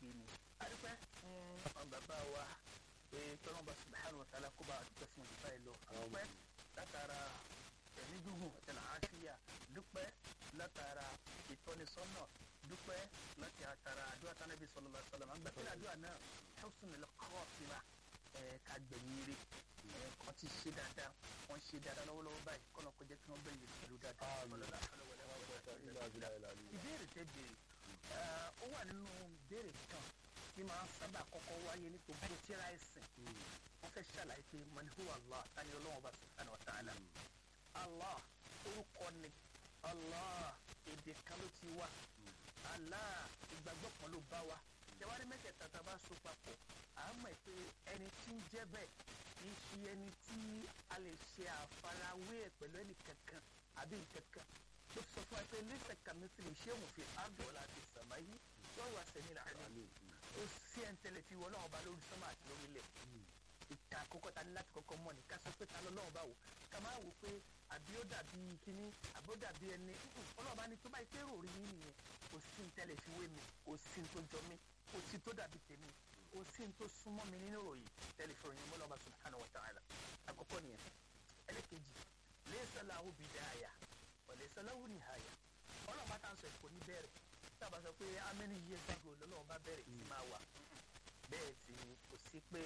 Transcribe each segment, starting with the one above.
kí ni adúpẹ́ fún àwọn bàbá wa pé tọ́lọ́mọba subhanahu wa ta'ala kó bá dúpẹ́ fún ìdúpẹ́ yìí lọ dúpẹ́ látara ẹ̀mí gígùn àtẹnà àṣìyà dúpẹ́ látara ìtọ́nisọ́nà dúpẹ́ láti àtàrà àdúrà tánàbí sallallahu alaihi wasallam àgbà pẹ̀lú àdúrà náà husnul khatima ká gbẹ̀yìn ire kọ́ ti ṣe dáadáa wọ́n ṣe dáadáa lọ́wọ́lọ́wọ́ báyìí kọ́nà kó jẹ́ kí wọ́n bẹ̀yìn pẹ̀lú dáadáa. ìbéèrè tẹ́ béèrè ó wà nínú béèrè kan tí máa ń sábà kọ́kọ́ wáyé ní gbogbo tíra ẹ̀sìn wọ́n fẹ́ ṣàlàyé pé man huwa Allah tani ọlọ́wọ́n bá subhanahu wa ta'ala Allah orúkọ ni Allah èdè kan ló ti wá Allah ìgbàgbọ́ kan ló bá wa jẹ́wárí mẹ́tẹ̀ẹ̀ta tá a bá so papọ̀ à á mọ̀ pé ẹni tí ń jẹ́ bẹ́ẹ̀ kì í ṣe ẹni tí a lè ṣe àfarawé ẹ̀ pẹ̀lú ẹnì kankan àbí nkankan ló sọ fún wa pé lẹ́sẹ̀ kàmísì lè ṣé òun fi ábọ̀lá àti sàmáyé wọ́n wà sẹ́ni làálẹ̀ ó sí ẹ̀ ń tẹ́lẹ̀ fi wọ́n náà bá lórí sọ́mà àti lórí ilẹ̀ ìta àkọ́kọ́ ta ní láti kọ́kọ́ mọ̀ ní ká sọ pé ta lọ́lọ́run bá wò ká máa wò pé àbí ó dàbí kíní àbí ó dàbí ẹni ọlọ́run bá ní tó bá yẹ pé rò rí yín nìyẹn kò sí ní tẹ́lẹ̀ fi wé mi kò sí ní tó jọ mí kò sí tó dàbí tèmi kò sí ní tó súnmọ́ mi nínú ìròyìn tẹ́lẹ̀ fi ròyìn mọ́lọ́ba subhanahu wa ta'ala àkọ́kọ́ nìyẹn ẹlẹ́kejì laysa lahu bidaya wa laysa lahu nihaya ọlọ́run bá tá à ń sọ èkó ní bẹ̀rẹ̀ tábà sọ pé how many years ago lọ́lọ́run bá bẹ̀rẹ̀ sí máa wà bẹ́ẹ̀ sì ni kò sí pé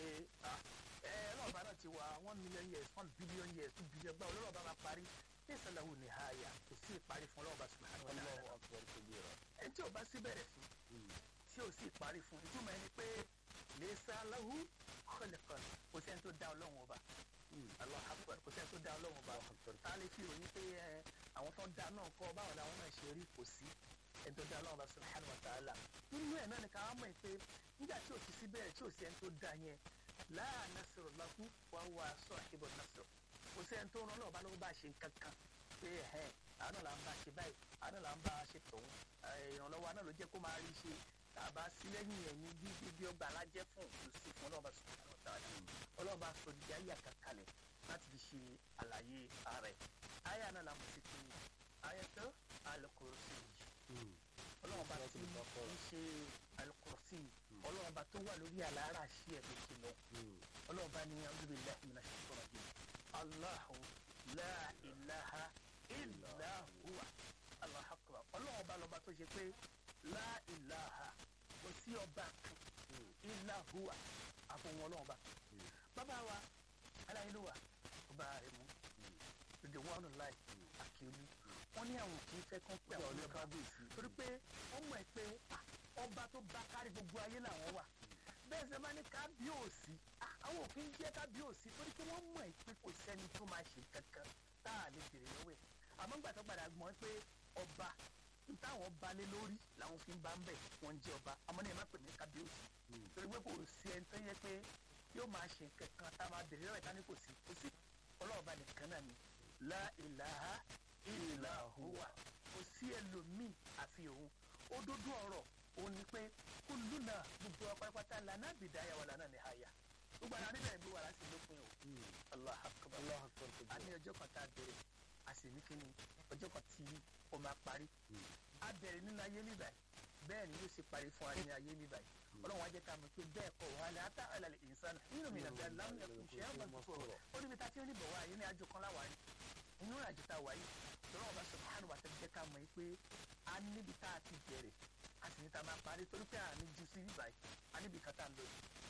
ọlọ́run bá náà ti wà one million years one billion years two billion gbà ọlọ́run bá máa parí laysa lahu nihaya kò sí ìparí fún ọlọ́run bá subhanahu wa ta'ala ẹni tí ò bá sí bẹ̀rẹ̀ fún tí ò sí ìparí fún ìtumọ̀ ẹni pé laysa lahu khalqan kò sẹ́ni tó dá ọlọ́run ọba Allahu akbar kò sẹ́ni tó dá ọlọ́run ọba tá a lè fi ròyìn pé àwọn tó ń dá náà kọ́ báwo làwọn náà ṣe rí kò sí ẹni tó dá ọlọ́run ọba subhanahu wa ta'ala nínú ẹ̀ náà ni ká wá mọ̀ pé nígbà tí ò ti sí bẹ̀rẹ̀ tí ò sí ẹni tó dá yẹn la nasru lahu wa huwa sahibu nasr kò sẹ́ni tó rán ọlọ́run ọba lọ́wọ́ bá ṣe nǹkan kan pé ẹ̀hẹ́n àánú là ń bá ṣe báyìí àánú là ń bá ṣe tòun ìrànlọ́wọ́ àná ló jẹ́ kó máa rí ṣe tàbá sí lẹ́yìn ẹ̀ ní bí bí ọgbà alájẹ́ fún òkùnsí fún ọlọ́ọ̀bá subhanahu wa ta'ala ọlọ́ọ̀bá sọ di ayé àkàkalẹ̀ láti fi ṣe àlàyé ààrẹ ayé àná làwọn ti fi ayẹtọ́ al-kursi yìí ọlọ́ọ̀bá tí ń ṣe al-kursi ọlọ́ọ̀bá tó wà lórí àlàárà sí ẹ̀ lókè lọ ọlọ́ọ̀bá ní a'udhu billahi minash shaitanir rajim Allahu la ilaha illa huwa Allahu akbar ọlọ́ọ̀bá lọ́ba tó ṣe pé la ilaha kò sí ọba kan illa huwa àfọwọ́n ọlọ́ọ̀ba bàbá wa aláìlúwa ọba rẹ̀ mú dèdè wọn ọ̀nà láì àkíolú wọn ní àwọn kì í fẹ́ kán pé àwọn ọlọ́ba torí pé wọ́n mọ̀ ẹ́ pé ọba tó bá kárí gbogbo ayé làwọn wà bẹ́ẹ̀ sẹ́ máa ní kábíyèsí àwọn òfin jẹ́ kábíyèsí torí pé wọ́n mọ̀ ẹ́ pé kò sẹ́ni tó máa ṣe kankan tá a lè bèrè lọ́wọ́ ẹ̀ àmọ́ gbàtọ́ padà gbọ́n pé ọba táwọn balẹ̀ lórí làwọn fi ń bá ń bẹ̀ wọ́n jẹ́ ọba àmọ́ ní ẹ má pè mí kábíyèsí torí pé kò sí ẹni tó yẹ pé yóò máa ṣe kankan tá a máa bèrè lọ́wọ́ ìta ní kò sí kò sí ọlọ́ọ̀ba nìkan náà ni la ilaha illa huwa kò sí ẹlòmíì àfi òun òdodo ọ̀rọ̀ òun ni pé kulluna gbogbo apápátá lànà bidaya wà lànà nihaya gbogbo àná níbẹ̀ gbé wà láti lópin o Allahu akbar a ní ọjọ́ kan tá a bẹ̀rẹ̀ a sì ní kíni ọjọ́ kan tí ó máa parí a bẹ̀rẹ̀ nínú ayé mi báyìí bẹ́ẹ̀ ni yóò ṣe parí fún wa ní ayé mi báyìí ọlọ́run wájẹ́ ká mọ̀ pé bẹ́ẹ̀ kọ́ wà ní ata àlàlẹ̀ ìsàn nínú mi nàbẹ́ aláwọ̀ ẹ̀kún ṣe é gbọ́n fún ọ ó níbi tá a ti ń bọ̀ wá yìí ní àjò kan láwàá yìí inú àjò tá a wáyé lọ́wọ́ bá subhanahu wa ta'ala jẹ́ ká mọ̀ pé a níbi tá a ti bẹ̀rẹ̀ a sì ní ta máa parí torí pé a ní ju sí bíbáyìí a níbi kan tá a lọ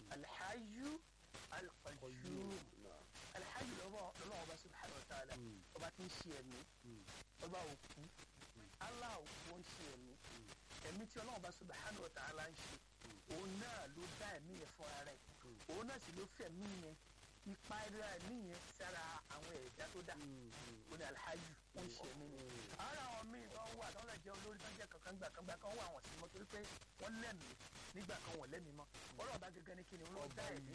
alhayu alqayyum alhayu lọ́wọ́ ọba subhanahu wa ta'ala ọba tí ń ṣe ẹ̀mí ọba òkú allah òkú ń ṣe ẹ̀mí ẹ̀mí tí ọlọ́run bá subhanahu wa ta'ala ń ṣe òun náà ló dá ẹ̀mí yẹn fúnra rẹ̀ òun náà sì ló fẹ̀mí yẹn ipa ẹ̀rọ ẹ̀mí yẹn sára àwọn ẹ̀dá tó dá ó ní alhaji wọ́n ń ṣe ẹ̀mí ni ara àwọn míì tó ń wà tó ń lè jẹ́ olórí tó ń jẹ́ kankan gbà kan gbà kan wà wọ́n sí mọ́ torí pé wọ́n lẹ́mìí nígbà kan wọ́n lẹ́mìí mọ́ ọlọ́run bá gẹ́gẹ́ ní kíni olóhùn dá ẹ̀mí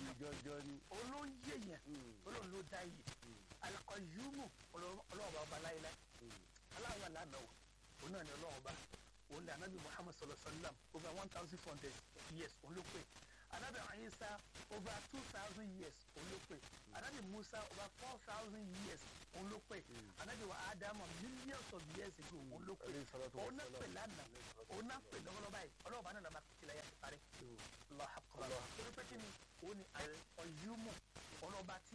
olóhùn yéèyàn olóhùn ló dá yìí alqayyumu ọlọ́run bá ọba láéláé aláwọ̀ lánàá òun náà ni ọlọ́run bá òun ni anabi muhammad sallallahu alaihi wa sallam over one thousand four hundred years òun ló pè anabi ayisa over two thousand years òun ló pè anabi musa over four thousand years òun ló pè anabi wa adama millions of years ago òun ló pè òun náà pè lánàá òun náà pè lọ́wọ́lọ́wọ́ báyìí ọlọ́wọ́ bá náà lọ́ọ́ máa pèsè láyé àti parí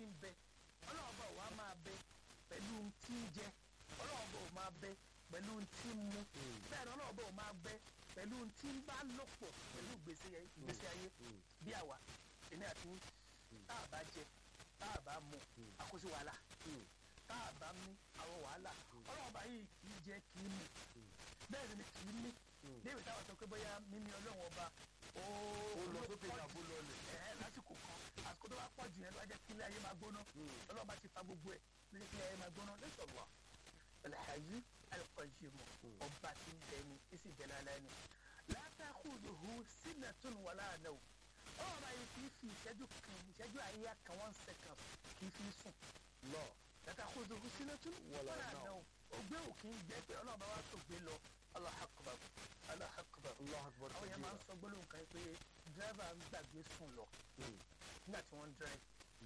ń bẹ ọlọ́run bá wà máa bẹ pẹ̀lú ohun tí ń jẹ ọlọ́run bá ò máa bẹ pẹ̀lú ohun tí ń mu bẹ́ẹ̀ ni ọlọ́run bá ò máa bẹ pẹ̀lú ohun tí ń bá lò pọ̀ pẹ̀lú ìgbésí ayé bí àwa èmi àti yín tá a bá jẹ tá a bá mu àkóso wàhálà tá a bá mí àwọn wàhálà ọlọ́run bá yìí kì í jẹ kì í mu bẹ́ẹ̀ ni kì í mí débi táwọn sọ pé bóyá mímí ọlọ́run ọba ó lọ sókè ìyàbó lọlẹ̀. ẹ lásìkò kan àsìkò tó bá pọ̀ jù yẹn ló wá jẹ́ kí ilé ayé máa gbóná ọlọ́run bá ti fa gbogbo ẹ̀ ló jẹ́ kí ilé ayé máa gbóná lẹ́sọ̀rọ̀ alhaji alqayyim ọba tí ń bẹ ni isi bẹ lálẹ́ ni la ta'khudhuhu sinatun wala nawm ọlọ́run bá yẹ kì í fi ìṣẹ́jú kan ìṣẹ́jú àyíyá kan one second kì í fi sùn lọ la ta'khudhuhu sinatun Wala wala nawm. nawm ògbé òkè ń gbẹ pé ọlọ́run bá wá tó gbé lọ Allahu akbar Allahu akbar allah akbar àwọn yẹn máa ń sọ gbólóhùn kan pé dírẹ́fà ń gbàgbé sùn lọ nígbà tí wọ́n ń dírẹ́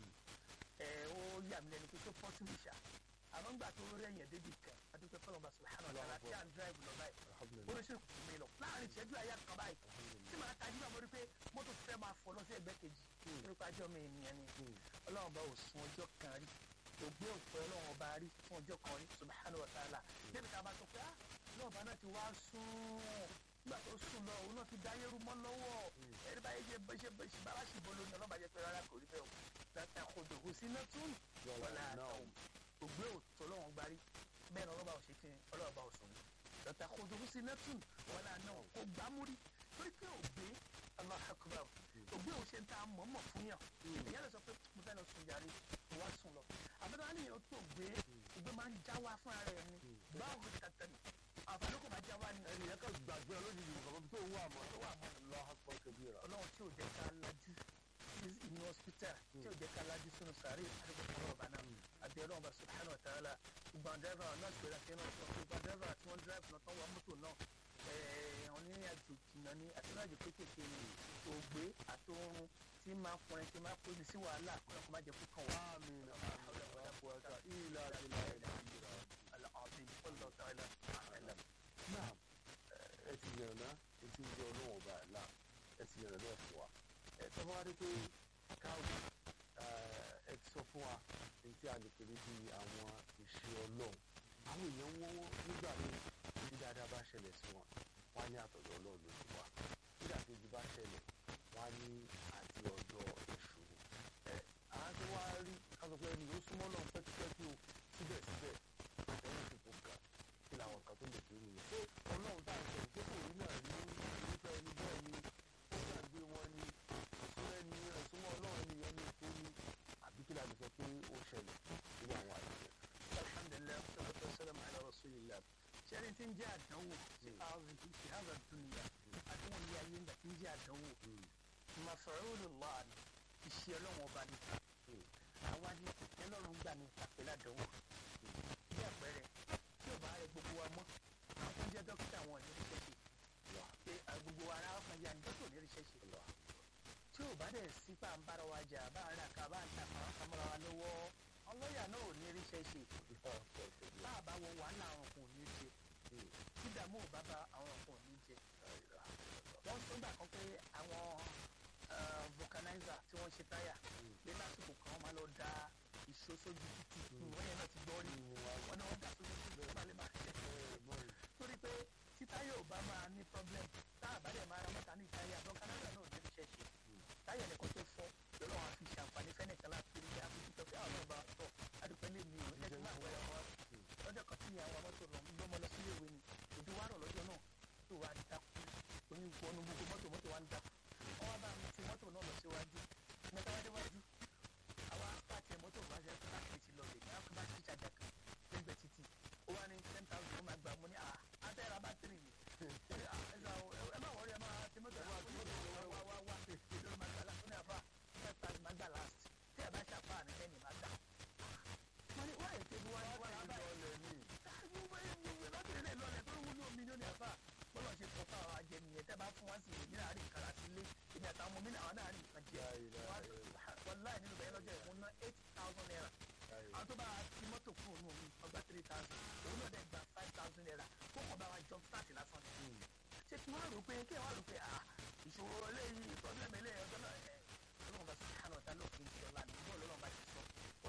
ẹ ó yà mí lẹ́nu pé tó pọ́sibú ṣá àmọ́ ńgbà tó rẹ̀ yẹn débi kan adúpẹ́ fọlọ́n bá subhanahu wa ta'ala tí à ń dírẹ́fù lọ báyìí ó lè ṣe kùtù mi lọ láàrin ìṣẹ́jú àyà kan báyìí tí màá tajú bá mo rí pé mọ́tò fẹ́ máa fọ́ lọ sí ẹgbẹ́ kejì nípa ajọ́ mi ènìyàn ni ọlọ́run bá ò sun ọjọ́ kan rí kò gbé òpin ọlọ́run ọba rí fún ọjọ́ kan rí subhanahu wa ta'ala débi tá a bá sọ pé ah ọlọ́run ọba náà ti wá sùn nígbà tó sùn lọ òun náà ti dáyé rú mọ́ lọ́wọ́ ẹni báyé ṣe bó ṣe bó ṣe bára ṣì bolo ni ọlọ́ba jẹ́ pé rárá kò rí bẹ́ẹ̀ o tata kodo kò sí náà tún wọlé àtàwọn kò gbé òtún ọlọ́run gbarí bẹ́ẹ̀ ni ọlọ́ba ò ṣe kí ni ọlọ́ba ò sùn tata kodo kò sí náà tún wọlé àtàwọn kò gbámúrí torí pé ògbé Allahu akbar ògbé ò ṣe ń ta mọ̀ọ́mọ̀ fún yàn ìyá lè sọ pé mo fẹ́ lọ sùn jàre mo wá sùn lọ àbẹ̀tẹ̀ wọn nìyẹn tó gbé ògbé máa ń já wá fún ara ẹ̀ ni báwo ni tata ni àǹfààní kò máa já wá ni ẹni yẹn kan gbàgbé olójijì nǹkan tó wà mọ́ tó wà mọ́ allah akbar kabira ọlọ́run tí ò jẹ́ ká lajú sí inú hospital tí ò jẹ́ ká lajú sínú sàárè àdúgbò fún ọba náà àbí ọlọ́run bá subhanahu wa ta'ala gbogbo àwọn dẹ́rẹ́fà náà gbéra sí náà sọ pé gbogbo àwọn dẹ́rẹ́fà tí wọ́n dẹ́rẹ́fà náà tán wọ mọ́tò náà àwọn ní àjò jìnnà ní àtúnájò kéékèèké ní ògbé àtòrun tí máa fọrin tí máa kóni sí wàhálà kó náà kó má jẹ kó kàn wá. àmín la quwwata illa billahi العظيم والله تعالى أعلم náà ẹ ti yànnà náà etí ń jẹ ọlọ́wọ́n ọba àlá ẹ ti yànnà náà fún wa ẹ tọ́ bá wá dé pé káwé ẹ ti sọ fún wa èyí tí a lè pè ní bí àwọn ìṣe ọlọ́run àwọn èèyàn wọ́n wọ́n nígbà míì bí dáadáa bá ṣẹlẹ̀ sí wọn wọ́n á ní àtọ̀dọ̀ ọlọ́run ló ti wá nígbà kejì bá ṣẹlẹ̀ wọ́n á ní àti ọ̀dọ̀ èṣù ni ẹ àwọn tí wọ́n á rí ká sọ pé ẹni yóò súnmọ́ náà pẹ́kípẹ́kí o síbẹ̀síbẹ̀ ẹ̀yìn ti kò kà kí làwọn kan tó lè fi rí i ṣé ọlọ́run tá à ń sọ pé kò rí náà rí irúfẹ́ ẹni bẹ́ẹ̀ ni ó gbàgbé wọn ni ìṣúná ẹni ẹ̀sùnmọ́ ọlọ́run ẹni yẹn ní tó ní àbí kí la lè sọ pé ó ṣẹlẹ̀ nínú àwọn àyẹ̀wò. alhamdulilayi salatu wasalam ala rasulillah sẹ́ni tí ń jẹ́ àdánwò sí àwọn fi hàzà dunya àdánwò ní ayé ńgbà tí ń jẹ́ àdánwò maf'ulullah ni iṣẹ́ ọlọ́run ọba ni àwa ni ẹlọ́run gbà ní àpẹẹrẹ àdánwò bí àpẹẹrẹ tí ò bá rẹ gbogbo wa mọ́ àwọn tó ń jẹ́ dókítà wọn ní ríṣẹ́ ṣe pé gbogbo ara ọkàn ya ní dókítà ní ríṣẹ́ ṣe tí ò bá dẹ̀ sí pa ń bára wa jà bá ń rà ká bá ń ta àwọn kamara wa lọ́wọ́ àwọn lọ́ọ̀yà náà ò ní ríṣẹ́ ṣe bá a bá wọ wàhálà àwọn kan ò ní ṣe tí dààmú ò bá bá àwọn kan ò ní jẹ wọ́n tó gbà kan pé àwọn vulcanizer tí wọ́n ṣe táyà pé lásìkò kan wọ́n máa lọ da ìṣó sójú títì wọ́n yẹn náà ti gbọ́ rí wọ́n ní wọ́n dà sójú títì wọ́n máa lè máa ṣe torí pé tí táyà ò bá máa ní problem tá a bá dẹ̀ máa ra mọ́ta ní táyà vulcanizer náà ò ní iṣẹ́ ṣe táyà nìkan tó fọ́ lọ́wọ́ àwọn fi ṣàǹfààní fẹ́nìkan láti rí àbújú tó fi àwọn ọba tọ̀ adúpẹ́ lè mi ò lẹ́sìn máa wẹ̀ ọ́ lọ́jọ́ kan tí ìyàwó mọ́tò lọ gbọ́mọ lọ sílé ìwé ni òbí wa rọ̀ lọ́jọ́ náà tó wà dákú onígbọ́nú gbogbo mọ́tò mọ́tò wa ń dákú wọ́n wá bá mi ti mọ́tò náà lọ síwájú mẹ́ta wá déwájú àwa pàtẹ mọ́tò bá ṣe tó láti ti lọ lè ní bá ti ṣàjà kan lẹ́gbẹ̀ẹ́ títì ó wá ní ten thousand ó máa gbà mọ́ ní à abẹ́rẹ́ abátírì ni ẹ má wọrí ẹ má ti mọ́tò wá wá wá wá ló máa gbà láti ní àbá ten thousand máa gbà last tí ẹ bá ṣàpá ní ẹni máa gbà. wọ́n ní wáyé tẹ́bi wá ní wáyé báyìí láti ilé lọ́lẹ̀ tó wúlò mílíọ̀nù ẹ̀fà bọ́lá ṣe sọ fún àwọn ajẹnìyẹn tẹ́ bá fún wá sí èmi náà rí nǹkan láti lé èmi àtàwọn ọmọ mi náà àwọn náà rí nǹkan jẹ wọn láì nínú bẹ́ẹ̀ lọ́jọ́ ìwọ̀n ná eight thousand naira àwọn tó bá ti mọ́tò kúrò ní omi ọgbà three thousand òun náà dẹ̀ gba five thousand naira kó kàn bá wa jọ start lásán ni. ṣé kí wọ́n rò pé kí wọ́n rò pé ah ìṣòro eléyìí problem eléyìí ọjọ́ náà ẹ̀ ọlọ́run bá sọ̀rọ̀ hàn ọ̀tá lófin ti ọ̀la ní bọ́ọ̀lù ọlọ́run bá ti sọ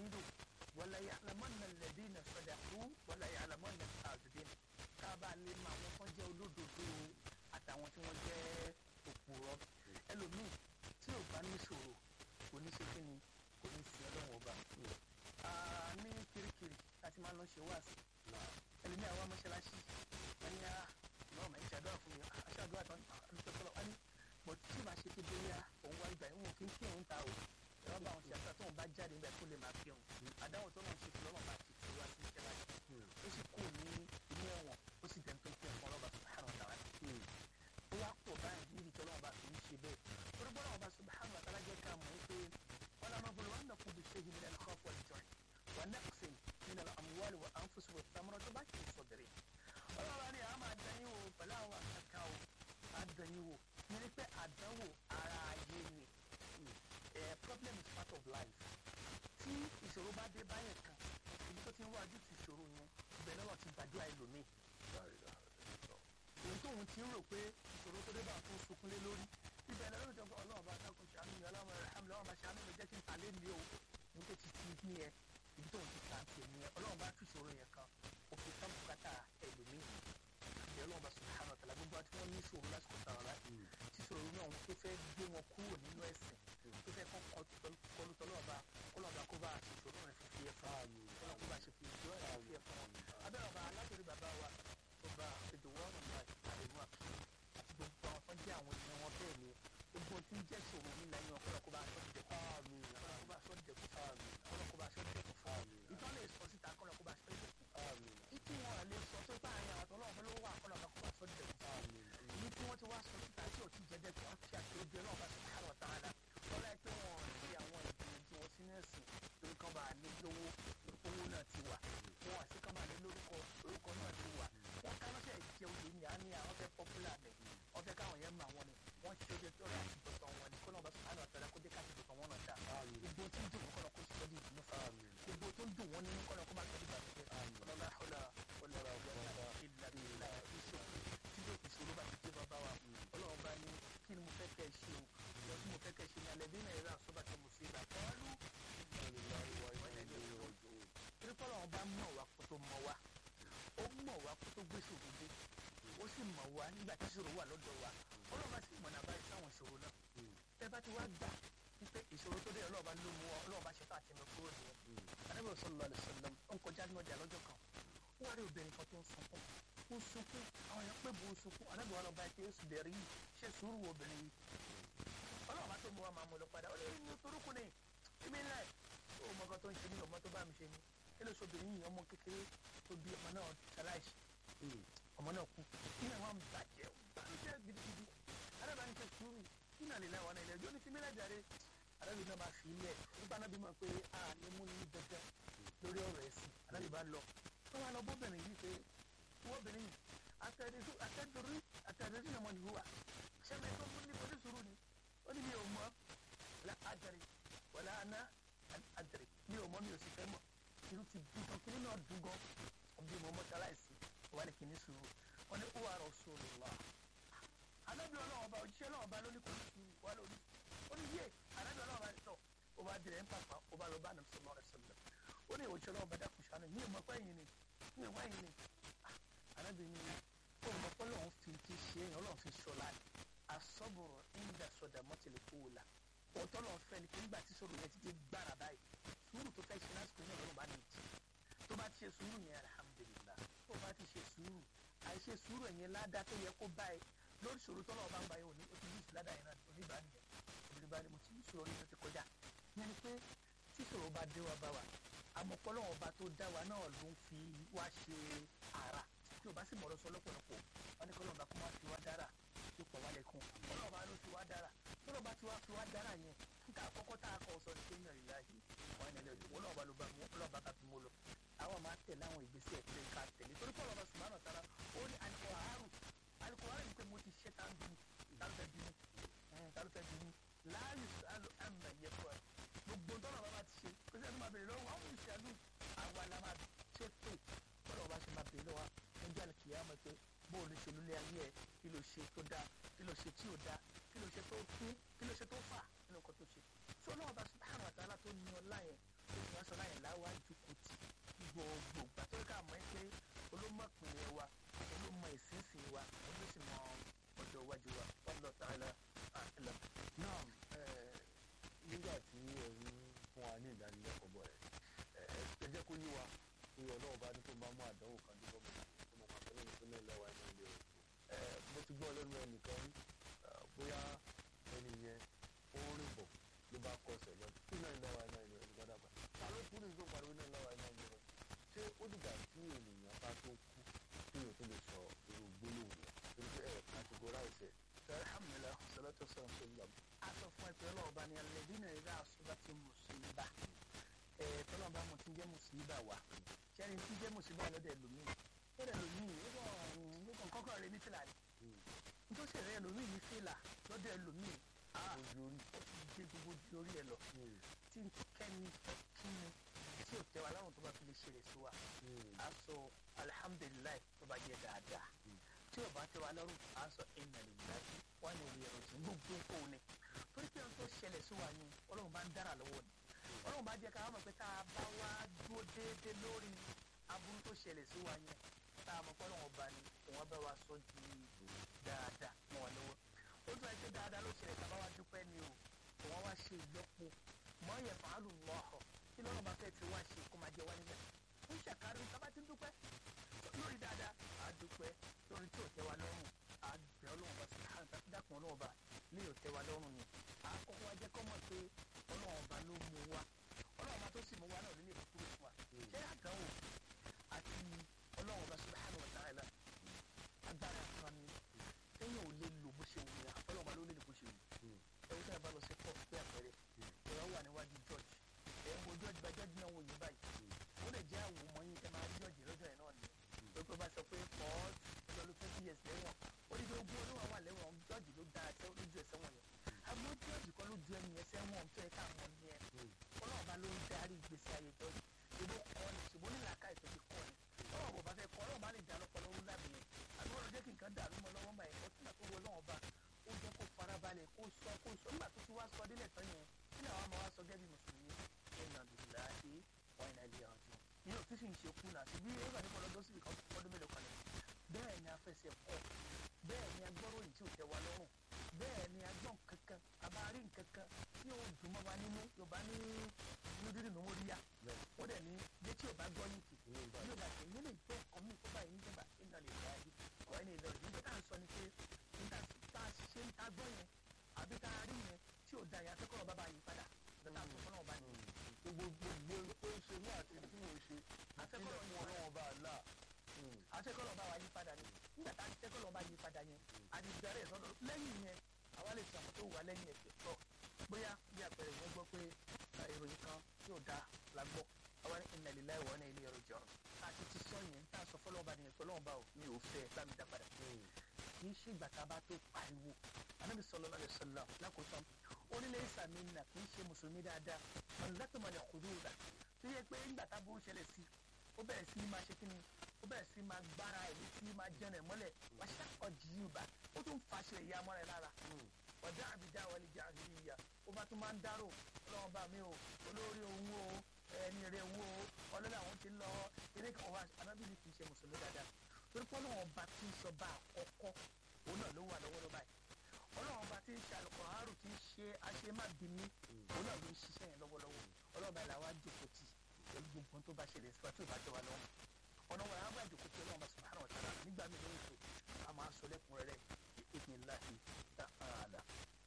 yín dùn wala ya'lamanna alladhina sadaqu wala ya'lamanna al-kadhibin káàbà lè mọ àwọn kan jẹ́ olódodo àtàwọn tí wọ́n jẹ́ òpùrọ́ ẹlòmíì tí ò bá níṣòro kò ní ṣe kíni kò ní sí ọlọ́wọ́n ọba ní kirikiri láti máa lọ ṣe wáàsí ẹlòmíì àwọn mọ́ṣáláṣí ẹni a náà máa ń ṣàdúrà fún mi aṣáàdúrà tán àdúgbò tọ́lọ̀ wá ní bọ̀ tí màá ṣe pé bóyá òun wá ìgbà ìwọ̀n kí n kí òun ta o ẹ̀rọ bá àwọn ṣàtúrà tóun bá jáde níbẹ̀ kó lè máa fi òun àdáwọ̀ tó náà ṣe fún lọ́wọ́ bá ti fi wá sí mọ́ṣáláṣí ó sì kú ní inú ẹ̀wọ̀n ó sì dẹ̀ ń tó kí ẹ̀fọn ọlọ́ba subhanahu wa ta'ala ó wá pọ̀ báyìí níbi tí ọlọ́ba fi ń ṣe bẹ́ẹ̀ torí bọ́lá ọba subhanahu wa ta'ala jẹ́ ká mọ̀ pé wọ́n lọ́nà bolo wọn nàkú bí ṣéyìn min al-khawf wal-ju' wa naqsin min al-amwali wa anfusi wa thamarati wa bashiri as-sabirin ọlọ́ba ni a máa dán yín wò pẹ̀lú àwọn àkàkà o a dán yín wò ní pé àdánwò ara ayé ni problem is part of life tí ìṣòro bá dé báyẹn kan ibi tó ti ń wájú ti ìṣòro yẹn ibẹ̀ lọ́wọ́ ti gbàdúrà ẹlòmíì ohun tóun ti ń rò pé ìṣòro tó dé bá tó sunkún lé lórí ibẹ̀ lọ́wọ́ tó ń bọ̀ ọlọ́run bá dákun ṣàánú mi ọlọ́run rẹ̀ hàmì lọ́wọ́ bá ṣàánú mi jẹ́ kí n ta lé mi o ohun tó ti ti ní ẹ ibi tóun ti ta ti ní ẹ ọlọ́run bá tú ìṣòro yẹn kan òfin tán bùkátà ẹlòmíì ìbẹ̀ ọlọ́run bá subhanahu wa ta'ala gbogbo àti wọn ní ìṣòro lásìkò tààrà láti tí ìṣòro náà tó fẹ́ gbé wọn kúrò nínú ẹ̀sìn tó fẹ́ kọ́ kọlu tọ́lọ́ọ̀bá kọ́lọ́ọ̀bá kó bá àṣìṣòro rẹ̀ fífi ẹ̀ fún mi kọ́lọ́ọ̀ kó bá ṣe fi ìjọ ẹ̀ fífi ẹ̀ fún mi abẹ́rẹ́ ọba alágbèrè bàbá wa ọba ìdòwọ́n ọ̀nà àdéhùn àti gbogbo àwọn tó ń jẹ́ àwọn ènìyàn wọn bẹ́ẹ̀ ni gbogbo tí ń jẹ́ ṣòro nílẹ̀ yẹn kọ́lọ́ọ̀ kó bá aṣọ dìdẹ̀kọ́ fún mi kọ́lọ́ọ̀ kó bá aṣọ dìdẹ̀kọ́ fún mi kọ́lọ́ọ̀ kó bá aṣọ dìdẹ̀kọ́ fún mi ìtọ́ lè sọ síta kọ́lọ́ọ̀ kó bá aṣọ dìdẹ̀kọ́ fún mi ìtí wọn lè sọ tó bá àyàn àtọ́ lọ́wọ́ ló wà kọ́lọ́ọ̀ kó bá aṣọ dìdẹ̀kọ́ fún mi ní tí wọ́n ti wá sọ síta tí ò ti jẹ́ dẹ́kun á fi àti ojú ẹ̀ náà bá subhanahu wa ta'ala wọ́n láì pé wọn ṣe àwọn ìgbìyànjú wọn sínú ẹ̀sìn lórí kan bá ní lówó owó náà ti wà wọn àti kan bá ní lórúkọ orúkọ náà ti wà wọn ká lọ́sẹ̀ ìjẹ oyè ní àní àwọn fẹ́ pọ́pùlà rẹ̀ wọ́n fẹ́ káwọn yẹn mọ àwọn ni wọ́n ṣe ojú tó rẹ̀ àti tọ̀tọ̀ wọn ni kọ́nà bá subhanahu wa ta'ala kó dé káàkiri tọ̀tọ̀ wọn náà dá gbogbo tí ń dùn wọn kọ́nà kó sọ di ìdùnnú fún mi gbogbo tó ń dùn wọn nínú kọ́nà kó má sọ di ìbànújẹ́ ọlọ́lá ọlá ọlọ́lá ọlọ́lá ìlà ìlà ìṣòro tí yóò ìṣòro bá ti dé bàbá wa ọlọ́run bá ní kí ni mo fẹ́ kẹ́ ẹ ṣe o lọ sí mo fẹ́ kẹ́ ẹ ṣe ní alẹ́ bí náà yẹra àsọ́bà tí mo ṣe ìgbà kọ́ọ́lù tírítọ́lọ́ wọn bá mọ̀ wá kó tó mọ̀ wá ó mọ̀ wá kó tó gbé ṣòro dé ó sì mọ̀ wá nígbà tí ṣòro wà lọ́dọ̀ wa ọlọ́run bá sì mọ̀nà báyìí sáwọn ìṣòro náà tẹ́ bá ti wá gbà wípé ìṣòro tó dé ọlọ́run bá ló mú ọ ọlọ́run bá ṣe tó àti ẹnu kúrò nìyẹn anábìyàn sallallahu alaihi wasallam ó ń kọjá ní ọjà lọ́jọ́ kan ó wá rí obìnrin kan tó ń sunkún ó sunkún àwọn èèyàn pé bò ń sunkún anábìyàn wọn lọ bá ẹ pé oṣù bẹ̀rẹ̀ yìí ṣe sùúrù wo obìnrin yìí ọlọ́run bá tó mú wa máa mú lọ padà ó lè ní torúkú ni ibi ńlá ẹ̀ ó mọ nǹkan tó ń ṣe ní ọmọ tó bá mi ṣe ni kí ló sobìnrin yìí ọmọ kékeré tó bí ọmọ náà ṣaláìsí ọmọ náà kú nínú àwọn bàjẹ́ bàjẹ́ gidigidi arábàáni ṣe sùúrù nínú àlè láwọn ilẹ̀ ẹjọ́ ní fi mílẹ̀ jáde arábìnrin náà máa fi ilẹ̀ nígbà náà bí mọ̀ pé a ní mú ní dandan lórí ọ̀rọ̀ ẹ̀sìn arábìnrin bá lọ wọ́n wá lọ bóbìnrin yìí pé wọ́bìnrin yìí àtẹ̀dùrí àtẹ̀dùrí náà mọ̀ ní wúwa ṣẹ́mi tó mú ní pẹ̀lú sùúrù ni ó ní mi ò mọ̀ la adari wàlá aná adari mi ò mọ̀ mi ò sì fẹ́ mọ̀ irú ti dùn gan kí nínú ọdún gan ọbí mo mọ́ṣáláìsì wà ní kìíní sùúrù wọ́n ní ó wà Rasulullah anábì ọlọ́wọ́ ọba òjíṣẹ́ ọlọ́wọ́ ọba lóní kò ní sùúrù wà lóní ó ní yé anábì ọlọ́wọ́ ọba tọ̀ ó bá dirẹ̀ ń pàpà ó bá lọ bá nàbì sallallahu alaihi wasallam ó ní òjíṣẹ́ ọlọ́wọ́ ọba dákun ṣàánú ní ìmọ̀ pẹ́ yìí ni ní ìwá yìí ni anábì ní ó mọ̀ pé ọlọ́run fi ti ṣe é ọlọ́run fi ṣọlá asọ́bùrọ̀ ìgbà sọ̀dà mọ́tìlẹ̀ kó o la òótọ́ lọ́n fẹ́ ni pé nígbà tí sọ̀rọ̀ yẹn ti dé gbára báyìí sùúrù tó fẹ́ ṣe lásìkò yẹn lọ́rùn bá ní ìtì tó bá ti ṣe sùúrù yẹn alhamdulillah tó bá ti ṣe sùúrù àìṣe sùúrù yẹn ládàá tó yẹ kó báyìí lórí ṣòro tọ́lọ́ ọba ń báyìí òní ó ti ní ìsìládà yẹn náà òní bá nìyẹn òní bá ní mo ti ní ìṣòro yẹn tó ti kọjá yẹn ni pé tí ìṣòro bá dé wa bá wa àmọ̀pọ̀lọ́ ọba tó dá wa náà ló ń fi wá ṣe ara tí o bá sì mọ̀rọ̀ sọ lọ́pọ̀lọpọ̀ wọn ní kọ́lọ́ ọba kó má fi wá dára tó pọ̀ wálé kún kọ́lọ́ ọba ló fi wá dára kọ́lọ́ ọba tí wá fi wá dára yẹn nǹkan àkọ́kọ́ tá a kọ́ sọ ní kéèyàn ìlà yìí wọn ní ẹlẹ́dùn wọn lọ́wọ́ ló bá mú wọn lọ́wọ́ bá ká fi mú lọ àwọn máa tẹ̀lé àwọn ìgbésẹ̀ ẹ̀fẹ́ ká tẹ̀lé torí kọ́lọ́ ọba subhanahu wa ta'ala ó ní alikoharu alikoharu ni pé mo ti ṣe tá ń bínú tálùfẹ́ bínú tálùfẹ́ bínú láàyè sálù àmà yẹ fún ẹ gbogbo tọ́lọ̀ bá bá ti ṣe kó sẹ́ni máa bèrè lọ́wọ́ àwọn ìṣẹ́lú àwa la máa ṣe tó tọ́lọ̀ bá ṣe máa bèrè lọ́wọ́ ẹjọ́ àlùkìyà mọ̀ pé bóò ló ṣe lólé ayé ẹ kí ló ṣe tó dáa kí ló ṣe tí ò dáa kí ló ṣe tó kú kí ló ṣe tó fà nínú nǹkan tó ṣe tí ọlọ́wọ́ bá subhanahu wa ta'ala tó ní ọlá yẹn oṣù wa sọlá yẹn láwa jókòó tì gbogbo gbà tó ká mọ̀ ẹ́ pé olómọ̀ ìpínlẹ̀ wa olómọ̀ ìsinsìn wa olóṣìmọ̀ ọjọ́ iwájú wa wallahu ta'ala a'lam. náà nígbà tí ẹ ń fún wa ní ìdánilẹ́kọ̀ọ́ bọ̀ ẹ̀ ẹ jẹ́ kó yé wa pé ọlọ́run bá ní kó máa mú àdánwò kan dé bọ́ọ̀mù tó mọ̀ pàtó lẹ́nu tó náà lẹ́wà ẹ̀mọ́ ilé rẹ̀ mo ti gbọ́ lẹ́nu ẹnìkan rí bóyá ẹni yẹn ó rìn bọ̀ ló bá kọsẹ̀ lọ kí náà lẹ́wà ẹ̀mọ́ ilé rẹ̀ gbọ́dọ̀ gbà ta ló kú ní ìgbó pariwo náà lẹ́wà ẹ̀mọ́ ilé rẹ̀ ṣé ó dìgbà tí ènìyàn bá tó kú kí èèyàn tó lè sọ irú gbólóhùn yẹn torí pé ẹ̀ categorize ẹ̀ alhamdulilah salatu wasalam sallam a sọ fún ẹ pé ọlọ́run bá ní alladhina idha asabati musiba ẹ tọ́lọ́run bá mo ti jẹ́ musiba wa sẹ́ni tí jẹ́ musiba lọ́dẹ̀ lómi lọ́dẹ̀ lómi ó kàn kọ́kọ́ rẹ ní fìlà ni nítorí sẹ̀rẹ̀ lómi ní fìlà lọ́dẹ̀ lómi ojú orí ó ti gbé gbogbo di orí ẹ lọ tí n kẹ́ni kí ni tí ò tẹ́wa láwọn tó bá fi lè ṣe rẹ̀ sí wa a sọ alihamudulilayi tó bá jẹ́ dáadáa tí ò bá tẹ́wa lọ́rùn a sọ inna lillahi wa inna ilayhi raji'un gbogbo kò ní torí pé ohun tó ṣẹlẹ̀ sí wa ni ọlọ́run bá ń dára lọ́wọ́ ni ọlọ́run bá jẹ́ ká mọ̀ pé tá a bá wá dúró déédéé lórí aburú tó ṣẹlẹ̀ sí wa yẹn tá a mọ̀ pé ọlọ́run ọba ni òun bá wa sọ di dáadáa mọ́ wa lọ́wọ́ ó tún ẹ pé dáadáa ló ṣẹlẹ̀ tá a bá wá dúpẹ́ ni o òun wá ṣe ìlọ́po mọ́ yẹ fàálù lọ́họ̀ kí lọ́run bá fẹ́ ti wá ṣe kó máa jẹ wá níbẹ̀ ń ṣàkárí tá a bá ti ń dúpẹ́ lórí dáadáa a dúpẹ́ lórí tí ò tẹ́ wa lọ́rùn a bẹ̀ ọlọ́run bá sùn hàn dákun ọlọ́run bá lè ò tẹ́ wa lọ́rùn ni a kọ́kọ́ wá jẹ́ kọ́ mọ̀ pé ọlọ́run bá ló mú wa ọlọ́run bá tó sì mú wa náà ló lè kúrò fún wa ṣé àdánwò àti ọlọ́run bá subhanahu wa ta'ala agbára kan ni téèyàn ò lè lò bó ṣe wù yà ọlọ́run bá ló lè lò bó ṣe wù ẹ̀wọ́n tẹ́lẹ̀ bá lọ sí pọ̀ pé àpẹẹrẹ ìrọ̀ wà níwájú george ẹ̀ ń wo george bá george náà wò yín báyìí ó lè jẹ́ àwòmọ́ yín tẹ́ máa rí george lọ́jọ́ ẹ̀ náà ni pé pé bá sọ pé pọ́ọ́t lọ́lọ́ twenty years lẹ́wọ̀n ó ní pé ogún ọdún wà wà lẹ́wọ̀n george ló dáa tẹ́ lójú ẹsẹ̀ wọn yẹn àmọ́ george kọ́ ló ju ẹni ẹsẹ̀ wọn tó yẹ káwọn ní ẹ ọlọ́run bá ló ń darí ìgbésí ayé george ìbò kọ́ ni ṣùgbọ́n ní làákà ìtọ́jú kọ́ ni ọlọ́run bò bá fẹ́ kọ́ ọlọ́run bá lè dá lọ́pọ̀ lọ́rùn lábẹ́ yẹn àbí wọ́n lọ jẹ́ kí nǹkan dàrú mọ́ lọ́wọ́ báyìí ó túnbà tó wọ ọlọ́run bá ó jẹ́ kó farabalẹ̀ kó sọ kó sọ nígbà tó ti wá sọ délẹ̀ tán yẹn kí làwọn máa wá sọ gẹ́gẹ́ bí mùsùlùmí inna lillahi wa inna ilayhi raji'un ní òtún sì ń ṣe kú náà síbí ẹgbà ní kọlọdún síbi kan ọdún mélòó kan lẹ bẹ́ẹ̀ ni afẹsẹ̀ kọ bẹ́ẹ̀ ni agbọ́ròyìn tí ò tẹ́ wa lọ́rùn bẹ́ẹ̀ ni agbọ́n kankan abárí nkankan tí yóò dùn mọ́ wa nínú yorùbá ní nídìrí ní wọ́n rí ya ó dẹ̀ ní bí tí yorùbá gbọ́ yìí kì yóò bá tẹ̀ yín lè tó ọkàn mi tó báyìí níjọba inna lillahi wa inna ilayhi raji'un nígbà tá à ń sọ ni pé nígbà tá a ṣe ń ta gbọ́ yẹn àbí tá a rí yẹn tí ò da yẹn akẹ́kọ̀ọ́ bàbá yìí padà bẹ́ẹ̀ àtọ̀ fọlọ́ ọba yìí. gbogbo gbogbo tó ń ṣe ní àti tí mo ṣe Akẹ́kọ̀ọ́ ìpínlẹ̀ fún ọlọ́run ọba àlá akẹ́kọ̀ọ́ ọba wa yí padà ni nígbà tá akẹ́kọ̀ọ́ ọba yí padà yẹn a ti bẹ̀rẹ̀ sọ́dọ̀ lẹ́yìn yẹn àwa lè sàmọ́ tó wà lẹ́yìn ẹ̀sẹ̀ tọ̀ bóyá bí àpẹẹrẹ yẹn gbọ́ pé ìròyìn kan yóò da la gbọ́ àwa ní inna lillahi wa inna ilayhi raji'un àti ti sọ yẹn tá a sọ fọlọ́ ọba nìyẹn sọlọ́ ọba ò mi ò fẹ́ bá mi dá padà kì í ṣe ìgbà tá a bá tó pariwo anábì sallallahu alaihi wasallam lákòótọ́ onílẹ̀ ìsàmì nà kì í ṣe mùsùlùmí dáadáa mọ̀lẹ́tọ̀mọ̀lẹ̀ kùdúrà tó yẹ pé ńgbà tá a burú ṣẹlẹ̀ sí ó bẹ̀rẹ̀ sí máa ṣe kíni ó bẹ̀rẹ̀ sí máa gbára ẹ̀mí sí máa jẹun ẹ̀ mọ́lẹ̀ wá ṣàkọ́ jìyùbá ó tún fàṣẹ ìyá mọ́ra ẹ̀ lára ọ̀dà àbídá wọlé jẹ́ àbíyá ó bá tún máa ń dárò ọlọ́run bá mi o olórí òun o ẹni rẹ̀ wo ọlọ́run àwọn ti lọ eré kan wá anábìlì kì í ṣe mùsùlùmí dáadáa torí pé ọlọ́run ọba tí ń sọ bá àkọ́kọ́ òun náà ló wà lọ́wọ́ lọ́ba yìí ọlọ́run ọba tí ń ṣe àlùkò àárò tí ń ṣe àṣemábìíní òun náà ló ń ṣiṣẹ́ yẹn lọ́wọ́lọ́wọ́ ọlọ́run bá làwọn àjòkó tì pẹ̀lú gbogbo tó bá ṣẹlẹ̀ síwájú tí ò bá jọ wa lọ́wọ́ ọ̀nà wọn àwọn àjòkó tí ọlọ́run bá subhanahu wa ta'ala nígbà míì lórí ètò a máa sọ lẹ́kùnrẹ́rẹ́ ìpínláhi ta'ala.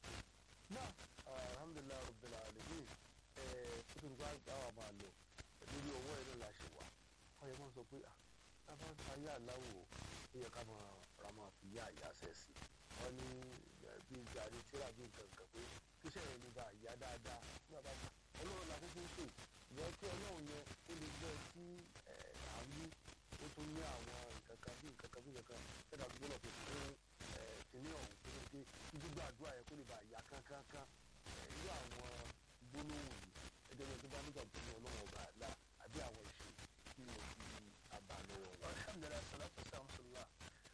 náà alhamdulilayi rabbil alamin ẹ kó tó nípa àwọn máa lọ lórí ọwọ́ ẹ̀ náà la ṣe wà wọ́n yẹ kó sọ pé ah tábà ń ayé àláwò ó yẹ ká máa ra máa fi yá àyà sẹ́ sí wọ́n ní bí gàrí tíra bí nǹkan kan pé kíṣẹ́ yẹn ní bá yá dáadáa ní bàbá kan ọlọ́run la kúkú ń pè ìyẹn kí ọlọ́run yẹn ó lè gbọ́ tí àmì ó tún ní àwọn nǹkan kan bí nǹkan kan bí nǹkan kan tẹ́lá tó gbọ́dọ̀ fi fún kìnìún ọ̀hún tó ní pé gbígbà àdúrà yẹn kó lè bá yá kánkánká irú àwọn gbólóhùn yìí ẹgbẹ́ yẹn tó bá nígbà tó ní ọlọ́run ọba àlá àbí àwọn ìṣe tí wọ́n fi àbá lọ́wọ́ wọn. alhamdulilayi salatu wasalam sallallahu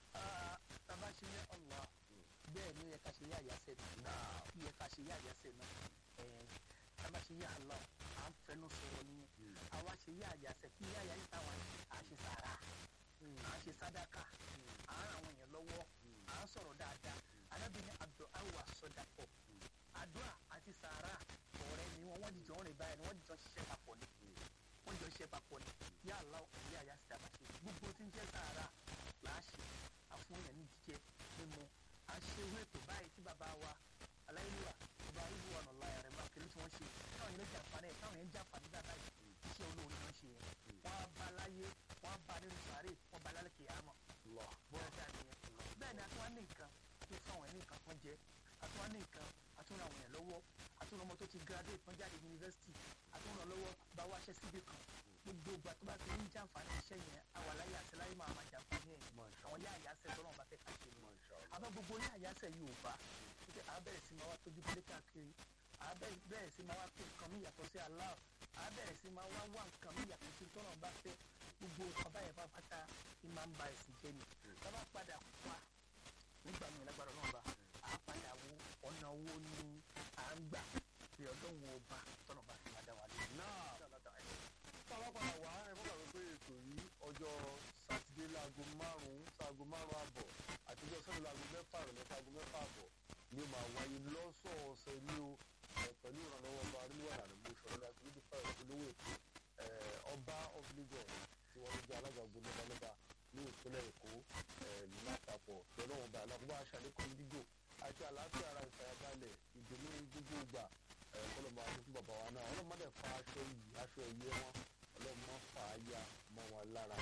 taba ṣe ní allah bẹ́ẹ̀ ni ó yẹ ká ṣe ní àyàsẹ náà ó yẹ ká ṣe ní àyàsẹ náà ẹ tábà ṣe yá àlọ́ à ń fẹnu sọ̀rọ̀ nìyẹn àwa ṣe yá àyàsẹ̀ kí yá àyà yìí táwa à ń ṣe sàrà à ń ṣe sádàkà à ń ràn àwọn èèyàn lọ́wọ́ à ń sọ̀rọ̀ dáadáa arábìnrin àdó àwà sọdà pọ̀ àdúrà àti sàrà ọ̀rẹ́ ni wọ́n wọ́n dìjọ́ rìn báyìí ni wọ́n dìjọ́ ṣiṣẹ́ papọ̀ ni wọ́n jọ ṣiṣẹ́ papọ̀ ni yá àlọ́ ìyá àyà sì dábàá ṣe gbogbo tí ń jẹ́ sàrà là á ṣe àfúnyàn ní jíjẹ mímu à ń ṣe irú ètò báyìí tí bàbá wa aláìlúwà ọba ìlú ọ̀nà ọ̀la ẹ̀rẹ̀ máa kiri tí wọ́n ṣe káwọn yẹn jàǹfààní ẹ̀ káwọn yẹn jàǹfààní dáadáa yìí iṣẹ́ olóore ni wọ́n ṣe yẹn wọ́n á bá láyé wọ́n á bá nínú sàárè wọ́n bá lálẹ́ kìí àmọ́ bọ́ọ̀ dáa nìyẹn bẹ́ẹ̀ ni àtúwá ní nǹkan tó fáwọn ẹ̀ ní nǹkan kan jẹ àtúwá ní nǹkan àtúnra àwọn yẹn lọ́wọ́ àtúnra ọmọ tó ti graduate tán jáde yunifásitì àtúnra lọ́wọ́ bá wáṣẹ́ síbi kan gbogbo ìgbà tó bá ti ń jàǹfààní iṣẹ́ yẹn àwa láyé àti láyé máa máa jàǹfààní ẹ̀ àwọn yá àyàsẹ̀ tọ́lọ́run bá fẹ́ ká ṣe ni àbá gbogbo yá àyàsẹ̀ yìí ò bá pé a bẹ̀rẹ̀ sí máa wá tójú délé káàkiri a bẹ̀rẹ̀ sí máa wá pé nǹkan mi yàtọ̀ sí Allah a bẹ̀rẹ̀ sí máa wá wá nǹkan mi yàtọ̀ sí tọ́lọ́run bá fẹ́ gbogbo nǹkan báyẹn bá pátá ni máa ń ba ẹ̀sìn jẹ́ ni tá bá padà wá nígbà míì lágbára náà bá a padà wo ọ̀nà owó ni à ń gbà pé ọdún wo bá tọ́nà bá fi máa dá wa lé. náà táwa padà wá ẹ fọ́nà rẹ pé ètò yìí ọjọ́ sátidé láago márùn-ún sáago márùn-ún àbọ̀ àti ọjọ́ sẹ́ni láago mẹ́fà rẹ̀ sáago mẹ́fà àbọ̀ ni ó máa wáyé lọ́sọ̀ọ̀sẹ̀ ní o pẹ̀lú ìrànlọ́wọ́ ọba arílùwà rẹ̀ mo ṣọ̀rọ̀ láti lójú fẹ́ olówó èkó ọba of Lagos tí wọ́n jẹ́ alága ogun lọ́balọ́ba ní ìpínlẹ̀ èkó lápapọ̀ pẹ̀lú ọ̀ba alákùnbá aṣàlékún dídò àti àlàáfíà ara ìfàyàbalẹ̀ ìdùnnú gbogbo ìgbà kọlọmọ àti fún bàbá wa náà ọlọmọdé fa aṣọ yìí aṣọ ẹyẹ wọn ọlọmọ fà á ya mọ́ wọn lára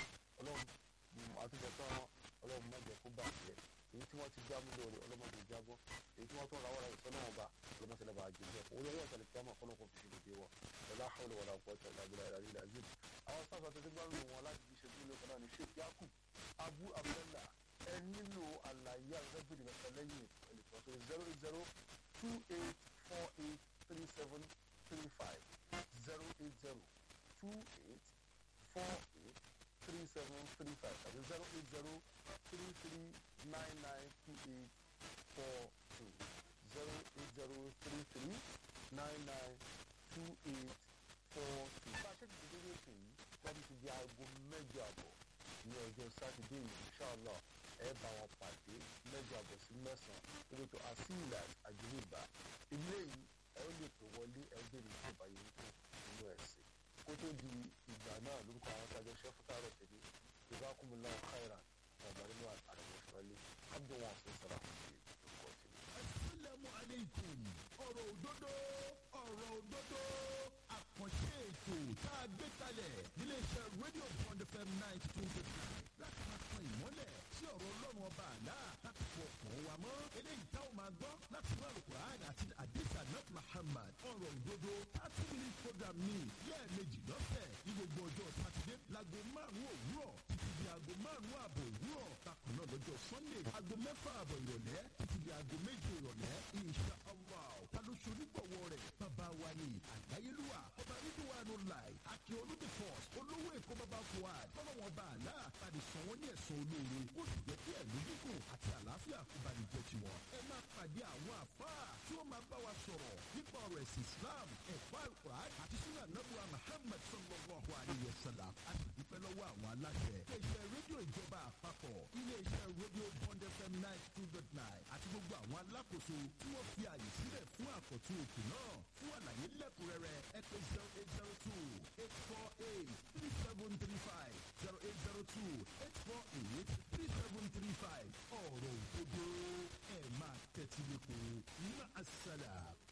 ọlọmọ àtúbọ̀tán wọn ọlọmọ mọ̀jẹ̀ kó bàjẹ́ èyí tí wọ́n ti já mú lórí ọlọmọdé jábọ́ èyí tí wọ́n tún ra wọ́n ìsọ́nà ọba ọlọmọdé lọ́ba àjẹjẹ òun yóò yọ̀ọ̀tẹ̀lẹ̀ kí wọ́n máa kọ́nà kó fi ṣe lè wọ ọlá àwọn ọ̀la ọ̀pọ̀ ọ̀tẹ̀ ìlàgbìlà ìlàlẹ́ ìlàzim àwọn sáfà tó ti gbárùn wọn láti fi ṣe bí ilé kan náà ní sheikh yakub abu abdullah ẹ nílò àlàyé àgbẹ̀bìrì mẹ́ta lẹ́yìn ẹnìkan tó zero zero two eight four eight three seven three five zero eight zero two eight four eight three seven three five tàbí zero eight zero three three nine nine two eight four two zero eight zero three three nine nine two eight four two. bá a ṣe ti dé ètò yìí láti ti di aago mẹ́jọ àbọ̀ ní ọjọ́ sátidé yìí inṣàlá ẹ bá wọn pàdé mẹ́jọ àbọ̀ sí mẹ́sàn-án lórí ètò àsìlà àjùmíbà ilé yìí ẹ ó lè pè wọlé ẹ béèrè tó bá yẹn tó nínú ẹ̀sìn kó tó di ìgbà náà lórúkọ àwọn tájọ ṣẹ́ fún tààrọ̀ tẹ̀lé ìbákùnmùlá khairan ọ̀bà nínú àtàràwọ̀ ìṣọ̀lẹ̀ abdul wọn sì sọ̀rọ̀ àkùnjẹ lórúkọ tẹ̀lé. asalaamu aleykum ọ̀rọ̀ òdodo ọ̀rọ̀ òdodo àkànṣe ètò tá a gbé kalẹ̀ níléeṣẹ́ rédíò bond fm ninety two point nine láti máa tan ìmọ́lẹ̀ sí ọ̀rọ̀ ọlọ́run ọba àlá láti fọ ọkàn wa mọ́ eléyìí táwọn máa gbọ́ láti inú alukur'an àti adisa nat muhammad ọ̀rọ̀ òdodo thirty minute program ní lẹ́ẹ̀mejì lọ́sẹ̀ ní gbogbo ọjọ́ sátidé láago márùn-ún òwúrọ̀ títí di aago márùn-ún ààbọ̀ òwúrọ̀ bákan náà lọ́jọ́ sunday aago mẹ́fà ààbọ̀ ìrọ̀lẹ́ títí di aago méje ìrọ̀lẹ́ insha allah ta ló ṣonígbọ̀wọ́ rẹ̀ bàbá wa ni àgbáyélúwà ọba rídíwánu láì àti olùdífọ̀s olówó èkó bàbá fuad fọlọ́wọ́n bá àlá àti sàn wọ́n ní ẹ̀sán olóore ó sì jẹ́ kí ẹ̀mí gígùn àti àlàáfíà kó bá ní jẹ́ tiwọn. ẹ máa pàdé àwọn àfáà tí ó máa bá wa sọ̀rọ̀ nípa ọ̀rọ̀ ẹ̀sìn islam ẹ̀kọ́ àlùkùrán àti sunnah nabuwa muhammad sallallahu alayhi wa sallam a sì dúpẹ́ lọ́wọ́ àwọn aláṣẹ. iléeṣẹ́ rédíò ìjọba àpapọ̀ iléeṣẹ́ rédíò bond fm nine two dot nine àti gbogbo àwọn alákòóso tí wọ́n fi àyè sílẹ̀ fún àkọ́tún ètò náà fún àlàyé lẹ́kùnrẹ́rẹ́ ẹ pè zero eight zero two eight four eight three seven three five zero eight zero two eight four eight three seven three five ọ̀rọ̀ òdodo ẹ̀ máa tẹ́tí lẹ́kọ̀ọ́ ní àṣàlà.